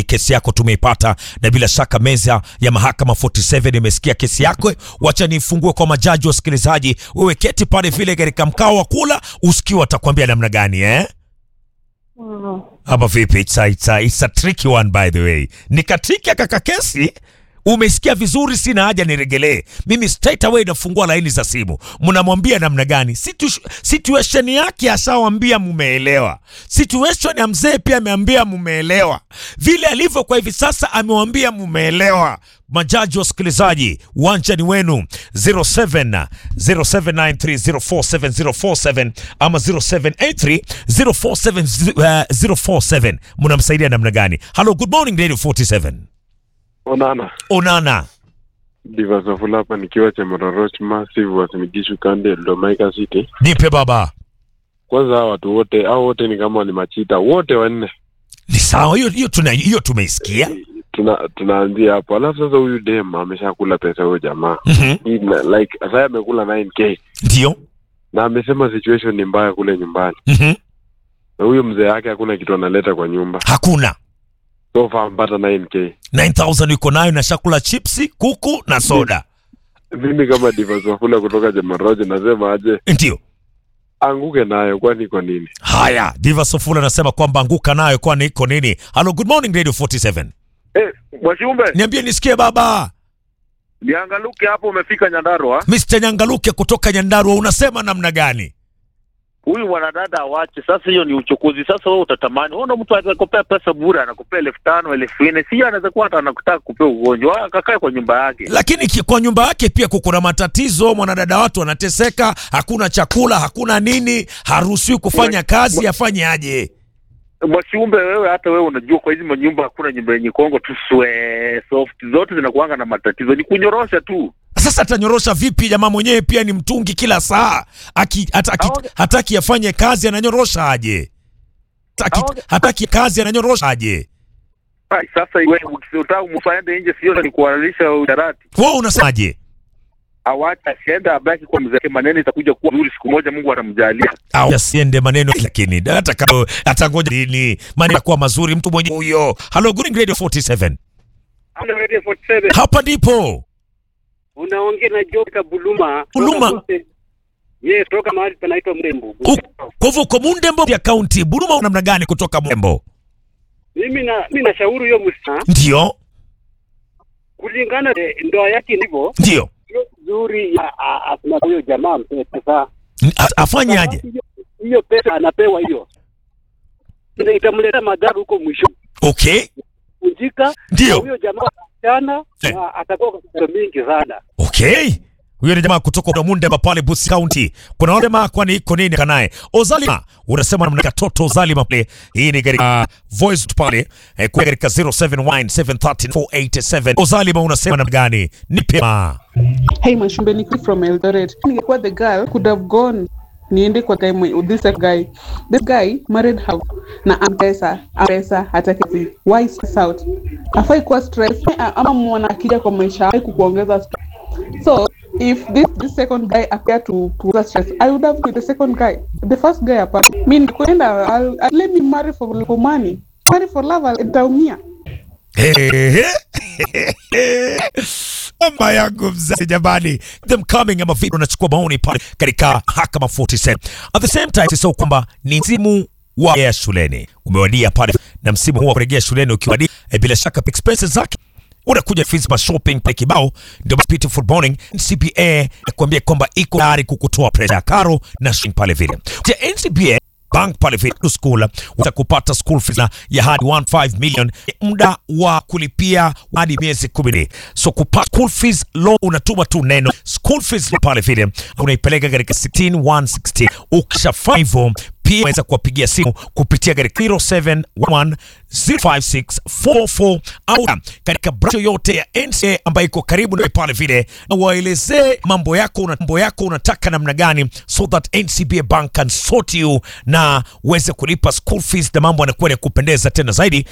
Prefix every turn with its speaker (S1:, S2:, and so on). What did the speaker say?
S1: kesi yako tumeipata, na bila shaka meza ya mahakama 47 imesikia kesi yako. Wacha nifungue kwa majaji wasikilizaji, wewe keti pale vile katika mkao wa kula, usikiwa atakwambia namna gani eh? Ama vipi? It's a, it's a, it's a tricky one by the way. Nikatriki kaka kesi Umesikia vizuri, sina haja niregelee. Mimi straight away nafungua laini za simu. Mnamwambia namna gani? Situ, situation yake ashawambia mumeelewa. Situation ya mzee pia ameambia mumeelewa. Vile alivyo kwa hivi sasa amewambia mumeelewa. Majaji wasikilizaji, uwanja ni wenu 07 0793047047 ama 0783 047047. Mnamsaidia namna gani? Hello, good morning Radio 47.
S2: Onana
S1: Onana.
S2: Diva Safula hapa nikiwa Chemaroroch Massive Wasimigishu Kande Domaika City.
S1: Nipe baba.
S2: Kwanza hao watu wote hao wote ni kama ni machita wote wanne,
S1: Ni sawa hiyo hiyo tuna hiyo tumeisikia.
S2: tuna tunaanzia hapo. Alafu sasa huyu dem ameshakula pesa huyo jamaa
S1: Mhm.
S2: Hii na- like sasa amekula 9k
S1: Ndio.
S2: na amesema situation ni mbaya kule nyumbani,
S1: Mhm.
S2: na huyo mzee yake hakuna kitu analeta kwa nyumba,
S1: Hakuna.
S2: so far mpata 9k.
S1: 9000 yuko nayo na shakula chipsi, kuku na soda.
S2: Mimi kama Diva Safula kutoka Chemaroroch nasema aje,
S1: Ndio.
S2: anguke nayo, kwani iko nini?
S1: Haya, Diva Sofula anasema kwamba anguka nayo kwani iko nini? Hello, good morning Radio 47.
S3: Eh, Mwashumbe,
S1: Niambie nisikie baba.
S3: niangaluke hapo umefika Nyandarua.
S1: Mr. Nyangaluke kutoka Nyandarua unasema namna gani?
S3: Huyu mwanadada awache sasa, hiyo ni uchokozi. Sasa wewe utatamani, unaona mtu atakupea pesa bure, anakupea elfu tano elfu nne si anaweza kuwa hata anakutaka kupea ugonjwa, akakae kwa nyumba yake.
S1: Lakini ki- kwa nyumba yake pia kuna matatizo, mwanadada watu wanateseka, hakuna chakula, hakuna nini, haruhusiwi kufanya kazi, afanye aje?
S3: Mwashumbe, wewe hata wewe unajua kwa hizi manyumba hakuna nyumba yenye kongo tu swe soft, zote zinakuanga na matatizo, ni kunyorosha tu.
S1: Sasa atanyorosha vipi? Jamaa mwenyewe pia ni mtungi kila saa, aki, hataki,
S3: Aoge-
S1: hataki afanye kazi, ananyorosha aje? Hataki,
S3: Aoge-
S1: hataki kazi, ananyorosha aje?
S3: Ai, Sasa wewe ukitaka msaende nje, sio ni kuhalalisha usharati.
S1: Wewe unasemaje?
S3: Awacha asiende, abaki kwa mzee wake, maneno itakuja kuwa nzuri siku moja, Mungu atamjalia.
S1: au asiende maneno, lakini hata kama atangoja lini maneno yatakuwa mazuri, mtu mwenye huyo. Hello, good Radio 47 hapa ndipo
S4: Unaongea na Joka Buluma.
S1: Buluma.
S4: Yes, toka mahali panaitwa Mrembo.
S1: U- kwa hivyo uko Mundembo ya kaunti Buruma, namna gani kutoka Mundembo?
S4: Mimi na mimi nashauri huyo msichana
S1: Ndio,
S4: kulingana na ndoa yake ndivyo
S1: ndio
S4: sio nzuri ya a- a- na huyo jamaa mpe pesa.
S1: A- afanye aje?
S4: Hiyo- Hiyo pesa anapewa hiyo. Ndio itamletea madhara huko mwisho.
S1: Okay,
S4: Kunjika
S1: Ndio.
S4: na huyo jamaa sana
S1: Eh.
S4: na atakuwa kwa pesa mingi sana.
S1: okay. Huyo ni jamaa kutoka kwa Mundemba pale Busi County. Kuna wale jamaa kwani iko nini kanaye? Ozalima unasema namna katoto Ozalima pale. Hii ni katika voice pale eh, kwa katika 0717130487. Ozalima unasema namna gani? Nipe ma.
S5: Hey, Mashumbe Nikki from Eldoret. Ningekuwa the girl could have gone niende kwa guy mwe- this guy this guy married her na ampesa ampesa hataki kazi. why stress out afai kuwa stress A- ama mwana akija kwa maisha afai kukuongeza stress so if this, this second guy appear to to stress i would have been the second guy the first guy apart mi nikwenda I'll, I'll, let me marry for, for money marry for love I'll- nitaumia
S1: Mama yangu mzazi jamani, them coming ama vipi? Unachukua maoni pale katika Hakama 47. At the same time sio kwamba ni msimu wa kurejea shuleni umewadia pale, na msimu huu wa kurejea shuleni ukiwadia, eh, bila shaka expenses zake unakuja fees ma shopping pale kibao. Ndio basi Beautiful Morning NCBA nakwambia kwamba iko tayari kukutoa pressure ya karo na shopping pale vile. Je, NCBA bank pale vile to school utakupata school fees na ya hadi 15 million muda wa kulipia hadi miezi 10 so kupata school fees loan unatuma tu neno school fees pale vile unaipeleka katika 16160 ukishafanya hivyo pia unaweza kuwapigia simu kupitia katika 0711056444 au katika branch yoyote ya NCA ambayo iko karibu na pale vile, na waelezee mambo yako una, mambo yako unataka namna gani, so that NCBA Bank can sort you na uweze kulipa school fees na mambo yanakuwa ya kupendeza tena zaidi.